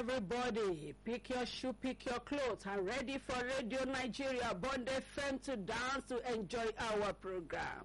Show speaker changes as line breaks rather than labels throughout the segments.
everybody. Pick your shoe, pick your clothes, and ready for Radio Nigeria Bond FM to dance to enjoy our program.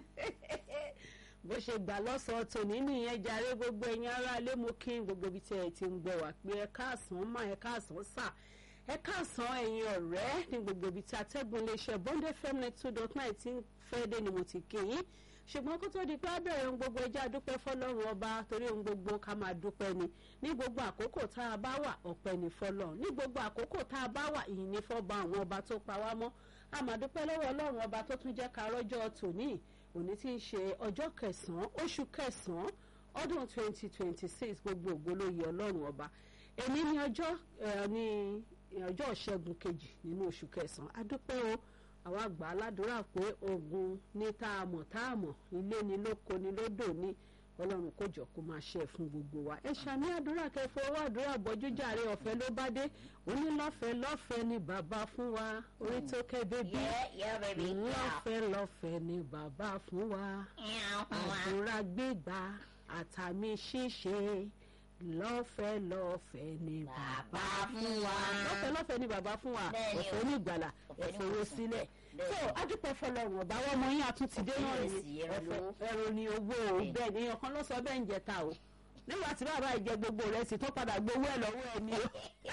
bó ṣe gbà lọ́sọ̀ọ́ tòní nìyẹn jàre gbogbo ẹ̀yin ará ilé mú kí gbogbo ibi tí ẹ ti ń gbọ́ wá pé ẹ káàsán má ẹ káàsán sà ẹ káàsán ẹ̀yin ọ̀rẹ́ ní gbogbo ibi tí atẹ́gùn iléeṣẹ́ Bond FM net two dot nine ti ń fẹ́ dé ni mo ti kí yín ṣùgbọ́n kó tó di pé abẹ́rẹ́ ohun gbogbo ẹjẹ́ àdúpẹ́ fọlọ́run ọba torí ohun gbogbo ká máa dúpẹ́ ni ní gbogbo àkókò tá a bá wà ọpẹ́ ní fọlọ́run ní gbogbo àkókò tá a bá wà ìyìn ní fọ́ba àwọn ọba tó pa wá mọ́ a máa dúpẹ́ lọ́wọ́ ọlọ́run ọba tó tún jẹ́ ká rọ́jọ́ tòní òní tí ń ṣe ọjọ́ kẹsàn-án oṣù kẹsàn-án ọdún twenty twenty six gbogbo ògbólóyè ọlọ́run ọba èmi ní ọjọ́ ní ọjọ́ ìṣẹ́gun kejì nínú oṣù kẹsàn-án a dúpẹ́ o àwa gbà á ládùúrà pé ogun ní tá a mọ̀ tá a mọ̀ ilé ni lóko ni lódò ni ọlọ́run kò jọ kó máa ṣe é fún gbogbo wa ẹ ṣàmì àdúrà kẹfọ owó àdúrà bọ́jú jàre ọ̀fẹ́ ló bá dé òní lọ́fẹ̀ẹ́ lọ́fẹ̀ẹ́ ni bàbá fún wa orí tó kẹ́ bébí
Yeah, yeah, baby.
lọ́fẹ̀ẹ́ lọ́fẹ̀ẹ́ ni bàbá fún wa
Yeah.
àdúrà gbígbà àtàmì ṣíṣe lọ́fẹ̀ẹ́ lọ́fẹ̀ẹ́ ni bàbá fún wa lọ́fẹ̀ẹ́ lọ́fẹ̀ẹ́ ni bàbá fún wa
Bẹ́ẹ̀ni o.
ọ̀fẹ́ ní ìgbàlà
Ọ̀fẹ́ ní
ẹ̀fọ́ owó
ìwòsàn.
sílẹ̀
Bẹ́ẹ̀ni.
so adúpẹ́ fọlọ́run ọ̀bá wọn ọmọ yín àtúntìdé náà
Ọ̀fẹ́
ni
ìrẹsì, ẹran lówó.
ẹ̀rọ ni owó o
Bẹ́ẹ̀ni.
bẹ́ẹ̀ ni èèyàn kan ló sọ bẹ́ẹ̀ ń jẹta o nígbà tí bàbá ìjẹ gbogbo rẹ̀ sì tó padà gbowó ẹ̀ lọ́wọ́ ẹ̀ ni o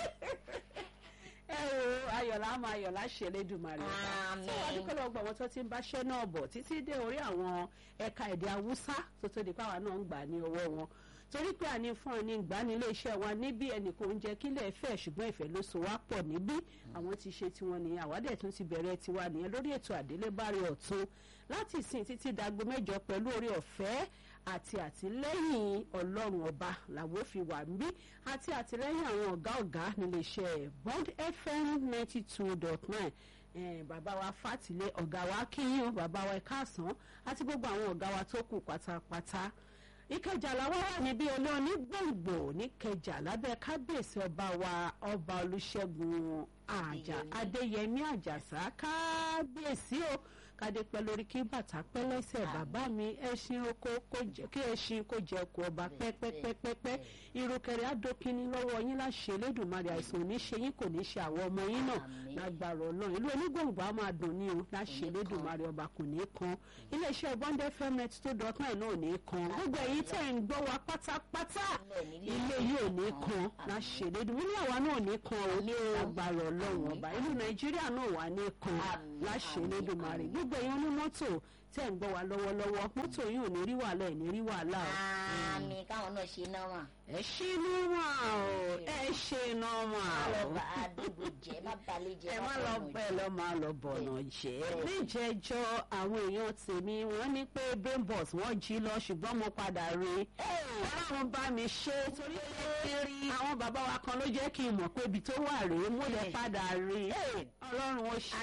ẹ o ayọ̀lá máa ayọ̀lá ṣe lédùmarè ọba
Àmín.
tí wọ́n dúpẹ́ lọ́wọ́ àwọn tó ti ń báṣẹ́ náà bọ̀ títí dé orí àwọn ẹ̀ka èdè haúsá tó tó di páwa náà ń gbà ní ọwọ́ wọn torí pé àní fún ọ ní ìgbàanilé iṣẹ́ wa níbí ẹnì kò ń jẹ́ kílẹ̀ fẹ́ ṣùgbọ́n ìfẹ́ ló so wá pọ̀ níbí àwọn ti ṣe tiwọn nìyẹn àwádẹ́ tún ti bẹ̀rẹ̀ tiwa nìyẹn lórí ètò àdélébárí ọ̀tún láti ìsìn títí dagbo mẹ́jọ pẹ̀lú orí ọ̀fẹ́ àti àtìlẹ́yìn ọlọ́run ọba làwọn fi wà níbí àti àtìlẹ́yìn àwọn ọ̀gá ọ̀gá nílé iṣẹ́ Bond FM ninety two dot nine eh, bàbá wa fàtìlẹ ọ̀gá wa kíyìn o bàbá wa ẹ̀káàsán àti gbogbo àwọn ọ̀gá wa tó kù pátápátá ìkẹjà làwọn wà níbí olóòní gbòǹgbò níkẹjà lábẹ́ kábíyèsí ọba wa ọba olùṣègùn àjà adéyẹmí àjàsá kábíyèsí o kádé pẹ́ lórí kí bàtà pẹ́ lẹ́sẹ̀ bàbá mi ẹṣin oko kó jẹ kí ẹṣin kó jẹ kó ọba pẹ́pẹ́pẹ́pẹ́ irúkẹrẹ adókínní lọ́wọ́ yín láṣẹ elédùnmarè àìsàn ò ní ṣe yín kò ní ṣe àwọn ọmọ yín náà
Àmín.
lágbára Ọlọ́run ìlú onígbòǹgbò á máa dùn ní o láṣẹ elédùnmarè ọba kò ní kan iléeṣẹ́ Bond FM net two dot nine náà ò ní kan gbogbo èyí tẹ̀ ń gbọ́ wa pátápátá ilé yìí ò ní kan láṣẹ elédùnmarè ilé àwa náà ò ní kan o lágbára Ọlọ́run ọba ìlú Nàìjíríà náà wà ní kan
Àmín,
láṣẹ
àmín,
elédùnmarè
àmín.
gbogbo èyí onímọ́tò tẹ̀ ń gbọ́ wa lọ́wọ́lọ́wọ́ mọ́tò yìí ò ní rí wàhálà ẹ̀ ní rí wàhálà o
àmì káwọn náà ṣe náà wà.
ẹ ṣe nọ́mà o ẹ ṣe nọ́mà
má lọ
o
bá àdúgbò jẹ má balẹ̀ jẹ
ẹ má lọ
fọmọ
bẹ́ẹ̀ lọ máa lọ bọ̀nà jẹ́
Bẹ́ẹ̀.
níjẹjọ́ àwọn èèyàn tèmi wọ́n ní pé bambos wọ́n jí lọ ṣùgbọ́n mo padà rí i ọlọ́run bá mi ṣe torí pé àwọn bàbá wa kan ló jẹ́ kí n mọ̀ pé ibi tó wà rèé mo lè padà rí i ọlọ́run ó ṣe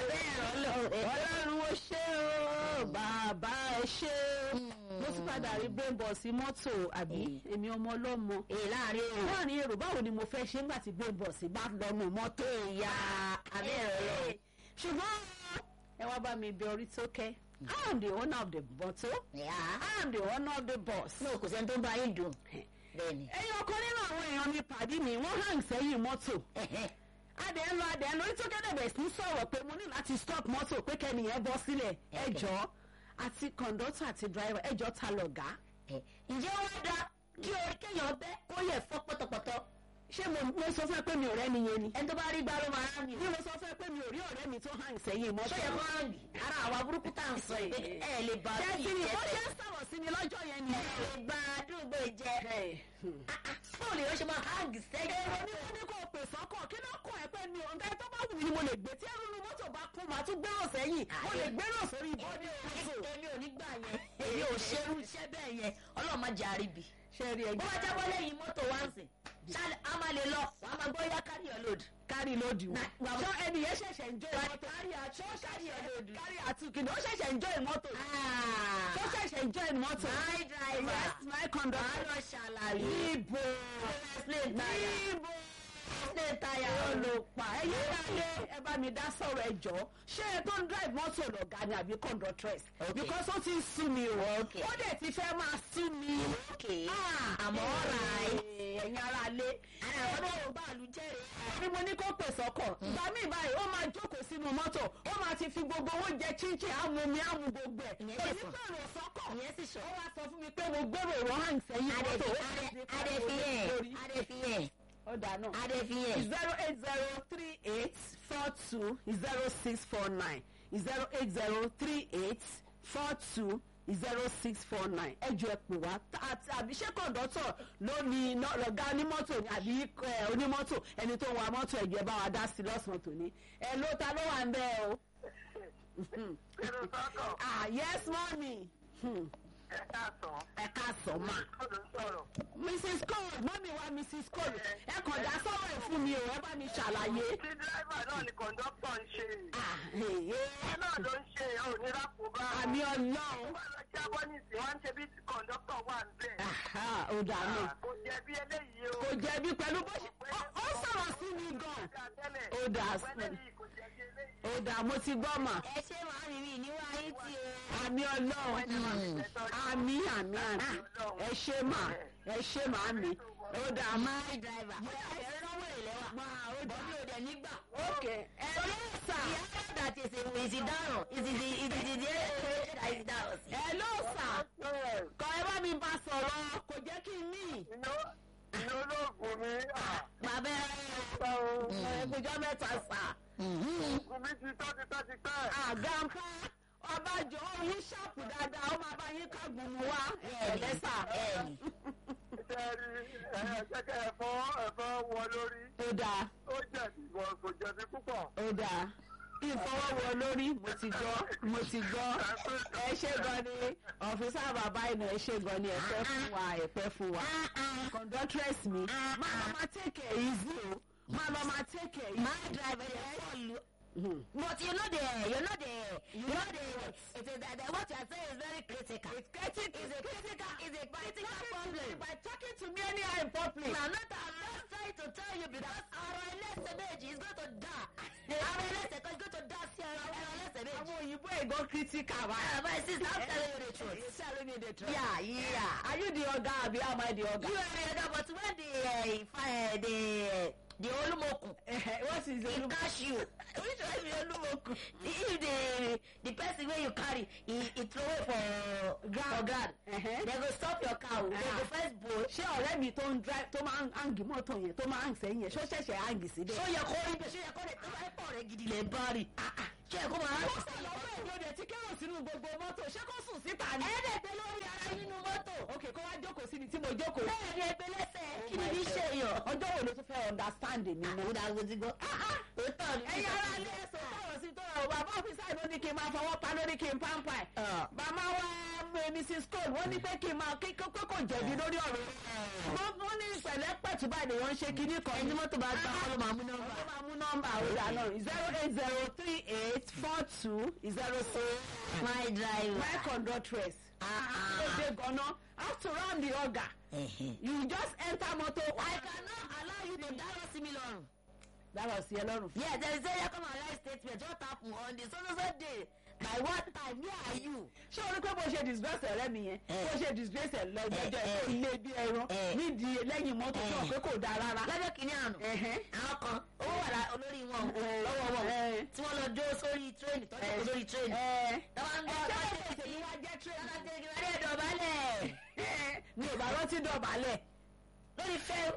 ọlọ́run ó ṣe o bàbá ẹ ṣe o mo ti padà rí bambos mọ́tò àbí èmi ọmọ ọlọ́mọ
èyí láàrin èrò
láàrin èrò báwo ni mo fẹ́ ṣe nígbà tí bambos bá lọ́nu mọ́tò
ìyá abẹ́rẹ́ lọ.
ṣùgbọ́n ẹ wá bá mi bẹ orí tó kẹ́ I am the owner of the motor
ìyá
I am the owner of the bus.
ní kò sẹ́ni tó ń bá yín dùn bẹ́ẹ̀ ni.
ẹyin ọkàn nínú àwọn èèyàn mi pàdé mi wọ́n hàn sẹ́yìn mọ́tò adẹ ń lọ adẹ ń lọ orí tó kẹ́ dẹ̀bẹ̀ sí sọ̀rọ̀ pé mo ní láti stop mọ́tò pé kẹ́niyẹn bọ́ sílẹ̀ ẹjọ́ àti kọ̀ǹdọ́tọ̀ àti dráìvà ẹjọ́ ta lọ̀gá.
ǹjẹ́ wọ́n dá kí orí kéèyàn bẹ́ kó yẹ fọ́ pọ́tọ̀pọ́tọ̀
ṣé mo mo sọ fún ẹ pé mi ò rẹ́ nìyẹn ni.
ẹni tó bá rí gbá ló máa rán mi.
bí mo sọ fún ẹ pé mi ò rí ọ̀rẹ́ mi tó hàn sẹ́yìn mọ́tò.
sọ́yẹ̀ kọ́ rán mi ara àwa burúkú tá à ń sọ yìí ẹ lè bá
ṣé
sí
kí ni bó ṣe
ìjẹ́
ń sọ̀rọ̀ sí mi lọ́jọ́ yẹn ni.
ẹ lè gba àdúgbò jẹ fóònù yóò ṣe máa háàgì sẹ́gẹ̀
èrò ní kó ní kó pè sọ́kọ̀ kí ló kàn ẹ́ pé mi ò ń tẹ́ tó bá wù mí ni mo lè gbé tí ẹrú ni mọ́tò bá kún màá tún gbérò sẹ́yìn mo lè gbérò sórí bọ́dí mọ́tò.
èmi ò ní gbà yẹn èmi ò ṣerú iṣẹ́ bẹ́ẹ̀ yẹn ọlọ́run má jẹ́ àríbì.
ṣe rí
bó
ẹgbẹ́
bá jábọ́ lẹ́yìn mọ́tò wá ń sìn ṣáà a máa lè lọ wàá máa gbọ́ yá carry your load.
kárí lódì
Na-
wọn.
wà-
ṣọ ẹni yẹn ṣẹ̀ṣẹ̀ ń jó
Wà-
mọ́tò.
carry your ṣọ́ carry your load.
kárí àtúnkìní ó ṣẹ̀ṣẹ̀ ń jó mọ́tò.
Ah.
ó ṣẹ̀ṣẹ̀ ń jó mọ́tò.
My driver.
yes my
màá
conductor.
lọ ṣàlàyé.
ibo
Explain tire.
ibo
Explain tire.
olùpà ẹyẹ dáyé ẹ bá mi dá sọ̀rọ̀ ẹ jọ ṣé ẹ tó ń drive mọ́tò lọ̀gá ni àbí conductress
Okay.
because ó ti ń sú mi o
Okay.
ó dẹ̀ ti fẹ́ máa sú mi.
Okay.
Ah,
àmọ́ ọ̀rà ẹ̀.
ẹ̀yin ara alé.
ara àwọn tó ń bá àlù jẹ́rìí.
ni mo ní kó pè sọ́kọ̀ ìgbà míì báyìí ó máa jókòó sínú mọ́tò ó máa ti fi gbogbo owó jẹ chinchin amumi amu gbogbo ẹ̀
Ìyẹn
kò
sì
ní
sọ.
pèrò sọ́kọ̀
ìyẹn sì sọ.
ó wá sọ fún mi pé mo gbèrò ìrọ̀ hàn sẹ́yìn mọ́tò ó sì fi
adefiyẹ
lórí.
adefiyẹ
ó dáná
adefiyẹ.
zero eight zero three eight four two zero six four nine zero eight zero three eight four two zero six four nine ẹ jọ ẹ pè wá àti àbí ṣé kọ̀ǹdọ́tọ̀ ló ní iná lọ́gá onímọ́tò ni àbí ẹ, onímọ́tò ẹni tó ń wa mọ́tò ẹ̀jẹ̀ bá wa dá sí lọ́sàn-án tòní ẹ ló ta ló wà ń bẹ́ o.
Irú sọ́kọ̀
ah yes mọ́mí Hmm,
ẹ káàsán.
ẹ káàsán mà.
Kọ́dọ̀ ń sọ̀rọ̀.
mrs cole mọ́mí wa mrs cole ẹ kàn dá sọ́wọ́ ẹ̀ fún mi o ẹ bá mi ṣàlàyé.
Tí dírẹ́fà náà ni kọ̀ńdọ́tọ̀ ń ṣe.
Ah, hey,
Ẹ
hey.
náà ló ń ṣe òníra kò bá.
àmì ọlọ́run
Wọ́n lọ jábọ́ nísìnyí, wọ́n ń ṣe bí kọ̀ńdọ́tọ̀ wà ń bẹ̀.
Aha, ó dànù
Kò jẹ́ bí eléyìí o.
kò jẹ̀bi pẹ̀lú bó ṣe ó- ó sọ̀rọ̀ sí mi gan Ó dà sí.
Eléyìí kò jẹ́ bí eléyìí.
ó dà mo ti gbọ́ mà
ẹ ṣe máa rí mi níwá yín tí o.
àmì ọlọ́run àmì àmì àmì ẹ ṣe mà ẹ ṣe mà àmì ó dà mà
my driver. ẹ̀rọ lọ́wọ́ ìlẹ́wà.
máa ó dà
bọ́bí òde nígbà.
ok ẹ ló sà
ìyá that is a is a down is it the is it the area that is down.
ẹ ló sà kọ ẹ bá mi bá sọ̀rọ̀ kò jẹ́ kí n ní
Iná iná olóògùn mi.
bàbá
ẹgbẹjọ́ mẹ́ta sà
Ògùn mi ti tọ́ ti tọ́ ti tẹ́.
àgànpá ọbàjọ́ yín ṣàpù dáadáa ó máa bá yín kágun mu wá ẹ̀ẹ́dẹ́sà.
ẹ̀ẹ́nì.
Ṣé ẹ rí ẹ̀ẹ́dẹ́gbẹ́ ẹ̀fọ́ ẹ̀fọ́ wọ lórí?
ó dáa
Ó jẹ̀bi wọ kò jẹ̀bi púpọ̀.
ó dáa ìfọwọ́wọ lórí mo ti gbọ́ mo ti gbọ́ ẹ ṣe gan ni ọ̀fíìsà bàbá iná ẹ ṣe gan ni ẹ̀pẹ́ fún wa ẹ̀pẹ́ fún wa conductress mi máa lọ máa take it easy o máa lọ máa take it
my
easy.
driver dey call you.
Hmm.
but you know the you know the you know the it is that that what you are saying is very critical.
It's critical.
is a critical is a critical problem.
by talking to me anyhow in public.
I'm not I'm not trying to tell you because our ẹlẹ́sẹ̀ méjì is going to die. our ẹlẹ́sẹ̀ kan is going to die sí ara our ẹlẹ́sẹ̀ méjì.
àwọn òyìnbó ègò critical wa.
Ah, my sister I'm telling you the truth.
You telling me the truth.
Yeah, yeah.
Are you the oga abi am I the oga?
You are the other, but when the uh, if, uh, the the olumokun
what is
he
the
catch you which one be olumokun if the the person wey you carry he he throw away for ground for ground
Uh-huh.
they go stop your car o they go
Ah.
first bowl
ṣé ọ̀rẹ́ mi tó ń drive tó máa ń hangi mọ́tò yẹn tó máa ń sẹ́yìn yẹn ṣó ṣẹ̀ṣẹ̀ hangi síbẹ̀.
ṣó yẹ kó rí bẹ́ẹ̀ ṣó yẹ kó rẹ̀ tó bá pọ̀ rẹ̀ gidi lè bá rí ṣó yẹ kó máa
ó
rẹ̀
sì lọ́wọ́ èdè òde tí kérò sínú gbogbo mọ́tò ṣé kó sùn síta ni.
ẹ̀ẹ́dẹ̀gbẹ́ lórí ara nínú mọ́tò
ok kó wá jókòó síbi tí mo jókòó.
bẹ́ẹ̀ ni ẹgbẹ́ lẹ́sẹ̀ kí ni
my
bí
God.
ṣe yàn.
ọjọ́ wo ló tún fẹ́ understand mi mọ́.
àwọn àgbo ti gbọ́. òótọ́ ni.
ẹ̀yin ara ilé ẹ̀sọ́ tọ̀rọ̀ sí tọ̀rọ̀ bàbá ọ́fíìsà ló ní kí n máa fọwọ́ pa lórí kí n pampa ẹ̀.
Ah.
bàbá wa eh, mrs cole wọ́n ní pé kí n máa kí pé kò jẹ̀bi lórí ọ̀rọ̀ yẹn. wọ́n wọ́n ní pẹ̀lẹ́ pẹ̀tù báyìí wọ́n ń ṣe kinní kan.
ẹni mọ́tò bá gbá ọ ló máa mú nọ́mbà.
Ó máa mú nọ́mbà òdà náà zero eight zero three eight four two zero six
my driver.
my conductress.
Ah,
ó ṣe gan-an after all the order you just enter motor.
I cannot allow you to dárò sí mi lọ́rùn.
dábàá sí ẹ lọ́rùn.
Yes, there is a year come and write statement just happen on the so so so day. By what time? Where are you?
ṣé o rí pé bó ṣe disgrace ọ̀rẹ́ mi yẹn
Eh.
bó ṣe disgrace ẹ̀ lọ́jọ́jọ́
Eh, eh.
ilé bí ẹran
Eh.
nídìí lẹ́yìn mọ́tò tí wọ́n pé kò dáa rárá.
Lọ́jọ́ kìíní àná.
Ẹ̀hẹ́n.
Àwọn kan owó wà lá- olórí wọn o,
Eh.
lọ́wọ́ wọn
Eh.
tí wọ́n lọ jó sórí tírẹ́nì tọ́jú
Eh.
kò lórí tírẹ́nì.
Ẹ
Tọ́wọ́ ń gbọ́
ṣé
ọ̀pá
bó
tẹ̀sí.
ṣe ní wá jẹ́ train.
Tọ́wọ́ tẹ̀sí ìwádìí ẹ̀dọ̀bálẹ̀.
mi ò bá rántí dọ̀bálẹ̀.
Lórí fẹ́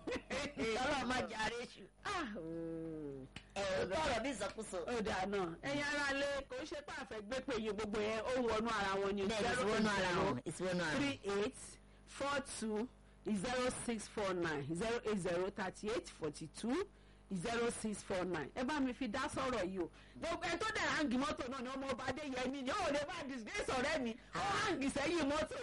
tọ́lọ́ máa jàre ṣù.
Ah, oh.
Ẹ̀rọ tọ̀rọ̀ bí ìsọkúsọ.
ó dáa náà ẹ̀yin ara lé kò ń ṣe pé àfẹ́ gbé pé iye gbogbo yẹn ó wọnú ara wọn ni.
Bẹ́ẹ̀ni ìsìwọ́nù ara wọn. Ìsìwọ́nù ara wọn.
three eight four two zero six four nine zero eight zero thirty eight forty two zero six four nine ẹ bá mi fi dá sọ̀rọ̀ yìí o gbogbo ẹ tó dẹ̀ hangi mọ́tò náà ni ọmọ ọba adéyẹmí ni ó lè bá disgrace ọ̀rẹ́ mi ó hangi sẹ́yìn mọ́tò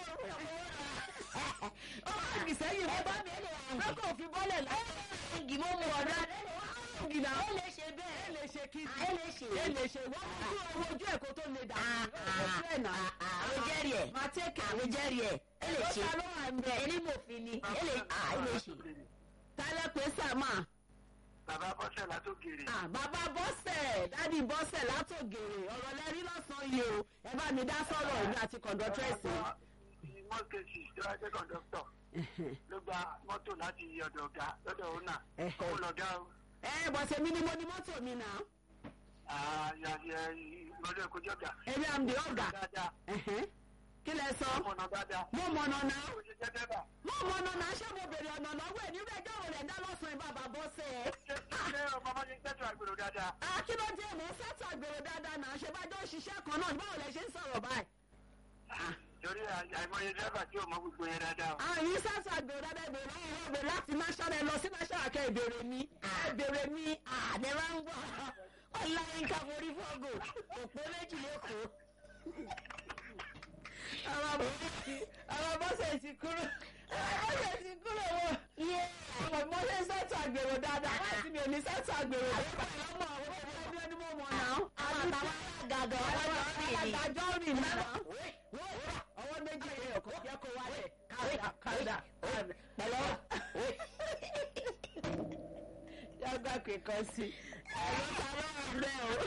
ó hangi sẹ́yìn mọ́tò lọ́kọ̀ òfin bọ́lẹ̀ láyé
Igi mọ́ mu ọ̀dọ́ adé.
hangi náà
Ó lè ṣe bẹ́ẹ̀.
ẹ lè ṣe kí
Ẹ lè ṣe.
ẹ lè ṣe wọ́n mú owó ojú ẹ̀ kó tó lè dà
àwọn jẹ́rìí ẹ̀
máa tẹ́kẹ̀
àwọn jẹ́rìí ẹ̀ ẹ lè ṣe
ló wà ń bẹ̀
ẹni mòfin ni ẹ lè ẹ lè ṣe.
tálẹ̀ pé sàmà.
Bàbá Bọ́sẹ̀ látòkèrè.
Ah, bàbá bọ́sẹ̀ dádì bọ́sẹ̀ látògèrè ọ̀rọ̀ lẹ́rí lọ́sàn-án yìí o ẹ bá mi dá sọ̀rọ̀ èmi àti kọ̀ǹdọ́tírẹ́sì.
In most cases, tí wọ́n jẹ́ kọ̀ńdọ́tọ̀.
Ẹ̀hẹ̀n.
ló gba mọ́tò láti ọ̀dọ̀ ọ̀gá lọ́dọ̀ ọ̀nà
Ẹ̀hẹ̀.
òun lọ̀gá o.
ẹ bọ̀ tèmi ni mo ní mọ́tò mi náà
ìrọ̀lẹ́ ìkójọ́ ọ̀gá.
èmi am the ọ̀gá
dáadáa
Ẹ̀hẹ̀n. kí lẹ sọ
ọmọnà dáadáa.
mo mọ̀nà náà
ó ṣe jẹ́ dẹ́bà.
mo mọ̀nà náà ṣé mo bèrè ọ̀nà lọ́wọ́ ẹ̀ nígbà ẹjọ́ rẹ̀ dá lọ́sàn-án bàbá bọ́sẹ̀ ẹ̀.
ṣé ṣé ọmọ ọmọ ṣe ń tẹ́tù àgbèrò dáadáa.
Ah, kí ló dé mò ń fẹ́tọ̀ àgbèrò dáadáa náà ṣe bá jọ òṣìṣẹ́ kan náà báwo lẹ ṣe ń sọ̀rọ̀ báyìí.
torí àìmọye dẹ́bà tí ò mọ gbogbo yẹn dáadáa.
àyìn sẹ́tọ̀ àgbèrò dáadáa ìbèrè lọ́wọ́ ìbèrè láti national ẹ lọ sí national kẹ́ ìbèrè mi ìbèrè mi
àdẹ́rẹ́ ń gbọ́ ọláyínká forí fọ́gò òpó méjì lẹ́kọ̀ọ́.
àwọn bọ́sẹ̀ ti kúrò àwọn bọ́sẹ̀ ti kúrò wọ. àwọn bọ́sẹ̀ sẹ́tọ̀ àgbèrò dáadáa láti mi ò ní sẹ́tọ̀ àgbèrò dáadáa. ọmọ àwọn ọmọ ẹni mo mọ̀ náà.
àwọn àtàwọn àgàgọ̀ ọlọ́jọ́ rìn ní.
àgbàjọ́ rìn náà. ọwọ́ méjì rẹ̀ ọkọ̀ jẹ́ kó wálẹ̀ káàdà káàdà pẹ̀lọ́. yàgbà kíkan sí i. ẹ̀rọ ta ló wà bẹ́ẹ̀ o.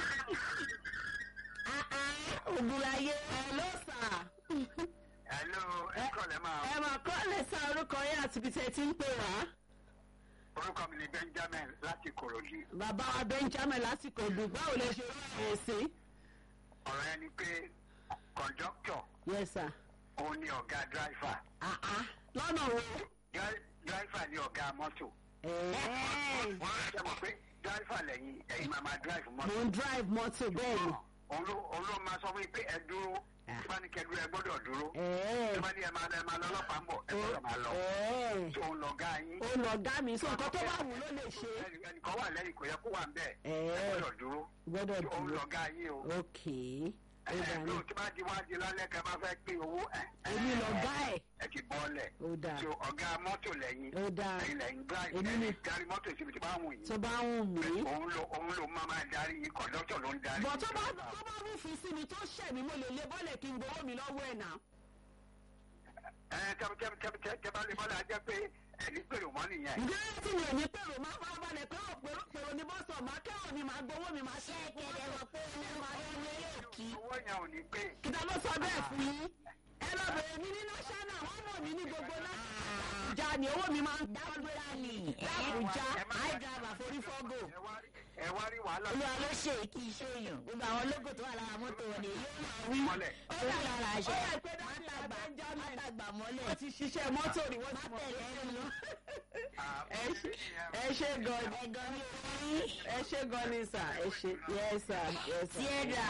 ògùnláyé
ẹ̀ló sà.
hello ẹ kọ́lẹ̀ máa.
ẹ máa kọ́ lè sa orúkọ yín àti ibi tẹ̀ tí ń pè wá.
orúkọ mi ni benjamin láti kòròdú.
bàbá wa benjamin lásìkò dùn báwo lè ṣe rí ẹ̀ sí.
ọ̀rọ̀ ẹni pé kọ̀ńdọ́kítọ̀
yes sir.
òun ni ọ̀gá dráìfà.
Ah, ah. lọ́nà wo.
dráìfà ni ọ̀gá mọ́tò.
ẹ̀ẹ́
ṣé mo pé dráìfà lẹ́yìn ẹ̀yin máa máa dráìfù
mo
mọ́tò.
ń drive mọ́tò bẹ́ẹ̀ ni.
òun ló òun ló máa sọ fún mi pé ẹ dúró tí bá ní kẹ dúró ẹ gbọ́dọ̀ dúró.
ẹ̀ẹ́
tí bá ní ẹ máa lọ ẹ máa lọ ọlọ́pàá ń bọ̀ ẹ gbọ́dọ̀ máa lọ.
ẹ̀ẹ́
tó ń lọ gá yín.
ó lọ gá mi sọ nǹkan tó bá wù ló lè ṣe.
Ẹnì- ẹnìkan wà lẹ́yìn kò yẹ kó wà ń bẹ̀. ẹ
ẹ̀ẹ́
gbọ́dọ̀ dúró.
gbọ́dọ̀
tó ń
dúró.
lọ gá yín o.
ok ó dà
ẹ
ní.
tó tí bá di wá di lálẹ́ kẹ bá fẹ́ pín owó. ẹ
èmi lọ gá ẹ̀.
ẹ ti bọ́ọ̀lẹ̀.
ó dà
so ọ̀gá mọ́tò lẹ́yìn.
ó dà
ẹ̀yin lẹ́yìn drive
Èmi ni-
ẹ̀yin darí mọ́tò síbi tí bá wù yín.
tó bá ń wù mí.
òun ló òun ló máa máa darí yín kọ̀dọ́tọ̀ ló ń darí.
bọ̀ tó bá tó bá rúfin sí mi tó ṣẹ̀ mí mo lè lé bọ́ọ̀lẹ̀ kí n gbowó mi lọ́wọ́ ẹ̀ náà.
ẹ tẹ tẹ tẹ tẹ tẹ bá lè bọ́lá jẹ́ pé ẹni pèrò mọ́ nìyẹn.
ǹjẹ́ tí mi ò ní pèrò máa fara balẹ̀ pé ò pèrò pèrò ní bọ́sọ̀ máa kẹ́rọ̀ mi máa gbowó mi máa ṣe é
kẹ̀kẹ́ rẹ̀ pé ó máa ń lé òkì.
owó yẹn ò ní pé.
kìtà ló sọ bẹ́ẹ̀ fún yín ẹ lọ bẹ̀rẹ̀ mi ní national wọ́n mọ̀ mí ní gbogbo náà. ìjà ni owó mi máa ń
dábúrà ni
Lábùjá.
high driver forí fọ́gò.
ẹ wá rí ẹ wá rí wàhálà.
olúwa ló ṣe kí iṣẹ́ èèyàn gbogbo àwọn lógò tó wà lára mọ́tò wọn ni yóò máa wí.
mọ́lẹ̀.
ó wà lára àṣẹ
ó yà pé dájú
mátàgbà
Benjamin.
mátàgbà mọ́lẹ̀
wọ́n ti ṣiṣẹ́ mọ́tò rí wọ́n ti mọ̀
mátẹ̀lẹ́ ẹnu.
ẹ ṣe ẹ ṣe gan ni
ẹ̀gàn mi ò rí.
ẹ ṣe gan ni sà ẹ ṣe yes sir yes sir.
Tiẹ̀dà.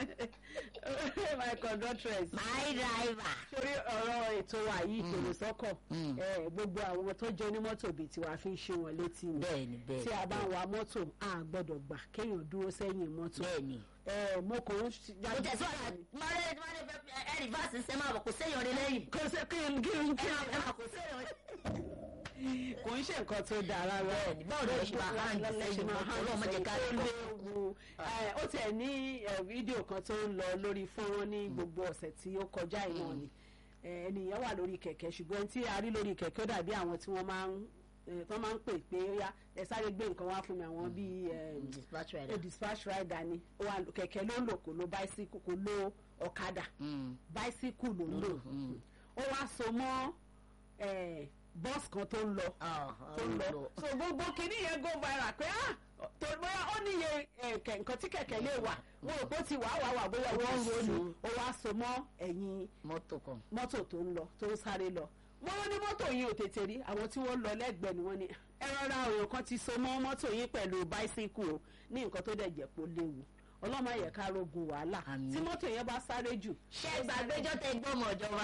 my conductress.
my driver.
torí ọ̀rọ̀ ètò wa yìí tòrò sọ́kọ̀
Mm.
ẹ, gbogbo àwọn tó jẹ́ onímọ́tò bíi tiwa fi ń ṣe wọn létí ni
bẹ́ẹ̀ni bẹ́ẹ̀ni.
tí a bá ń wa mọ́tò a gbọ́dọ̀ gbà kéèyàn dúró sẹ́yìn mọ́tò
bẹ́ẹ̀ni.
ẹ, mo kò ń
mo tẹ̀síwájú mọ́lẹ́ tí wọ́n lè fẹ́ ẹ rìvásì ṣe máa bọ̀ kò séèyàn rí lẹ́yìn.
kò sí kí n kí n kí
ẹ máa
n
ẹ máa kò séèyàn rí.
kò ń ṣe nǹkan tó dáa rárá
Bẹ́ẹ̀ni, báwo ni wọ́n ṣe máa hàn sẹ́yìn mọ́tò? Ọlọ́run má jẹ́ ká rí
ó
mọ́.
léwu Ẹ, ó tẹ̀ ní ẹ, fídíò kan tó ń lọ lórí fọ́nrán ní gbogbo ọ̀sẹ̀ tí ó kọjá ìwọ̀n ni Ẹ, ẹnìyẹn wà lórí kẹ̀kẹ́ ṣùgbọ́n tí a rí lórí kẹ̀kẹ́ ó dàbí àwọn tí wọ́n máa ń ẹ, tí wọ́n máa ń pè pé ó yá ẹ sáré gbé nǹkan wá fún mi àwọn bíi ẹ,
dispatch
ẹ, dispatch rider ni Ó wà lò- kẹ̀kẹ́ ló ń lò kò lo bicycle kò lo ọ̀kadà bicycle ló ń lò ó wá so mọ́ ẹ, bus kan tó ń lọ tó ń lọ so gbogbo kìíní yẹn go viral pé ah tó bóyá ó níye ẹ̀kẹ́ nǹkan tí kẹ̀kẹ́ lè wà mo rò pé ó ti wà wà wà bóyá wọ́n ń ronú ó wá so mọ́ ẹ̀yìn
mọ́tò kan.
mọ́tò tó ń lọ tó ń sáré lọ wọ́n ní mọ́tò yìí ò tètè rí àwọn tí wọ́n lọ lẹ́gbẹ̀ẹ́ ni wọ́n ní ẹ rọra òyìn kan ti so mọ́ mọ́tò yìí pẹ̀lú báísíkù o ní nǹkan tó dẹ̀ jẹ́ pé ó léwu ọlọ́mọ yẹ ká rogun wàhálà
Àmín.
tí mọ́tò yẹn bá sáré jù.
ṣé gbàgbéjọ́ tẹ gbọ́mọ ìjọba.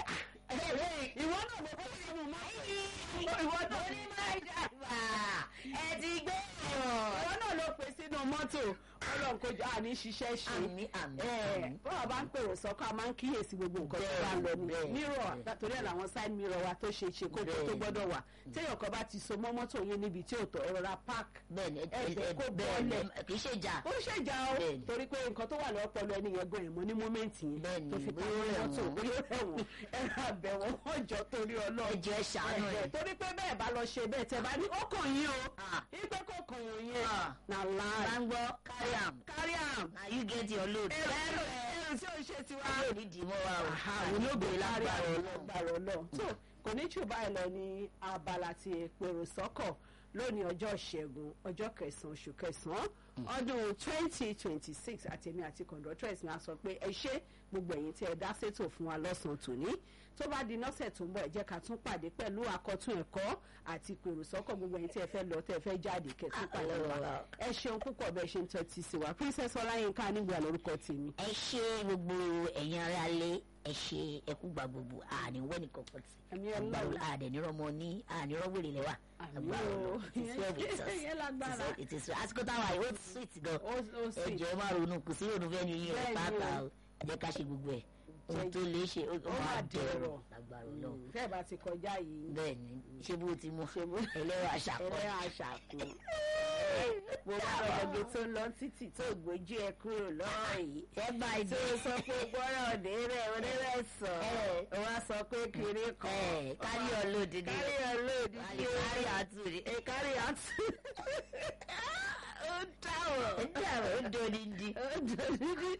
ìwọ náà mo kọ́ sí mu máa
ìwọ tó ní máa dàgbà ẹ ti gbé ọ̀rọ̀.
ìwọ náà ló pè sínú mọ́tò ọlọ́run kò jọ àní ṣiṣẹ́ ṣe.
àmì àmì àmì.
bọ́ọ̀ bá ń pèrò sọ́kọ́ a máa ń kíyèsí gbogbo nǹkan tó bá ń lọ ní
Bẹ́ẹ̀,
mírọ̀
bẹ́ẹ̀.
torí ẹ̀ làwọn side mirror wa tó ṣe ṣe kókó tó
Bẹ́ẹ̀.
gbọ́dọ̀ wà téèyàn kan bá ti so mọ́ mọ́tò yín níbi tí ò tọ́ ẹ rọra park
bẹ́ẹ̀ni ẹ
ẹ̀jẹ̀
ẹ
kó
bẹ́ẹ̀ni
bọ́ọ̀lẹ̀.
kì í ṣe jà.
ó ṣèjà o
Bẹ́ẹ̀ni.
torí pé nǹkan tó wà lọ́pọ̀lọ́ ẹni yẹn gan ẹ̀mọ́ ní mọ́mẹ́ǹtì yẹn
Bẹ́ẹ̀ni,
tó fi
bóyá
káwọn
ó rẹ̀
mọ́tò
wọ́n.
bóyá ó rẹ̀ wọ́n ẹ̀rọ àbẹ̀wò wọ́n jọ torí ọlọ́run
ẹjọ́ ẹ ṣàánú ẹ.
Ẹ̀hẹ̀, torí pé bẹ́ẹ̀ bá lọ ṣe bẹ́ẹ̀ tẹ bá ní ó kàn yín o
Ah.
ipe kò kàn yín
Ah.
na
bá
láì
ń gbọ́ carry am
carry am
na you get your load.
ẹrù ẹrù tí ó ṣe tiwa
yóò ní dìímọ́ wa o.
àwọn olóògbé lágbára
lágbára
lágbára ọlọ́run so kò ní jù báyìí lọ ní abala ti pèrò sọ́kọ̀ lónìí ọjọ́ ìṣẹ́gun ọjọ́ kẹsàn-án oṣù kẹsàn-án ọdún twenty twenty six àtẹ̀mí àti conductors ni a sọ pé ẹ ṣé gbogbo ẹ̀yin tí ẹ dá sétò fún wa lọ́sàn-án tòní tó bá di nọ́sẹ̀ tó ń bọ̀ ẹ jẹ́ ká tún pàdé pẹ̀lú àkọ́tún ẹ̀kọ́ àti pèrò sọ́kọ̀ gbogbo ẹ̀yin tí ẹ fẹ́ lọ tẹ́ ẹ fẹ́ jáde kẹ́tún pàdé wa ẹ ṣeun púpọ̀ bẹ́ẹ̀ ṣe ń tẹ́tí sí wa princess ọláyínká nígbà lórúkọ tèmi.
ẹ ṣe gbogbo ẹ̀yin ará lé ẹ ṣe ẹkú gba gbogbo àní wẹ́nì kankan tí
Àmì
agbára
Ọlọ́run.
àdẹ̀nirọ́mọ ní ànírọ́wèrè lẹ́wà
Àmì
agbára
o.
Ọlọ́run it is well with us
Ìyẹn lágbára.
It is- it is àsìkò táwa yìí ó sweet gan
ó ó
ẹ
sì
jẹ́ ẹ má ronú kù sí ronú fẹ́ni yín
Bẹ́ẹ̀ni
rẹ̀ pàápàá
o.
o ẹ jẹ́ ká ṣe gbogbo ẹ̀ ohun
Jẹ́-
tó lè ṣe ó ó
ó
máa
máa
dẹ̀rọ̀
dẹ̀rọ̀.
lágbára Ọlọ́run
fẹ́ẹ̀ bá ti kọjá yìí
bẹ́ẹ̀ ni ṣé bó ti mú ẹlẹ́rọ àṣàkọ́
ẹlẹ́yà àṣàkù mo bá ọ̀gẹ̀ tó ń lọ títì tó gbójú ẹ kúrò lọ́rọ̀ yìí
ẹ bá ẹ
tó
dé
sọ pé gbọ́rọ̀ òde rẹ̀ òde rẹ̀ sọ
Ẹ.
ó wá sọ pé kiri kan
ẹ kárí ọlọ́ọ̀dì ni
kárí ọlọ́ọ̀dì
kárí kárí àtúndì
ẹ kárí àtú ó dáwọ̀
ẹ dáwọ̀ ó dòdì di
ó dòdì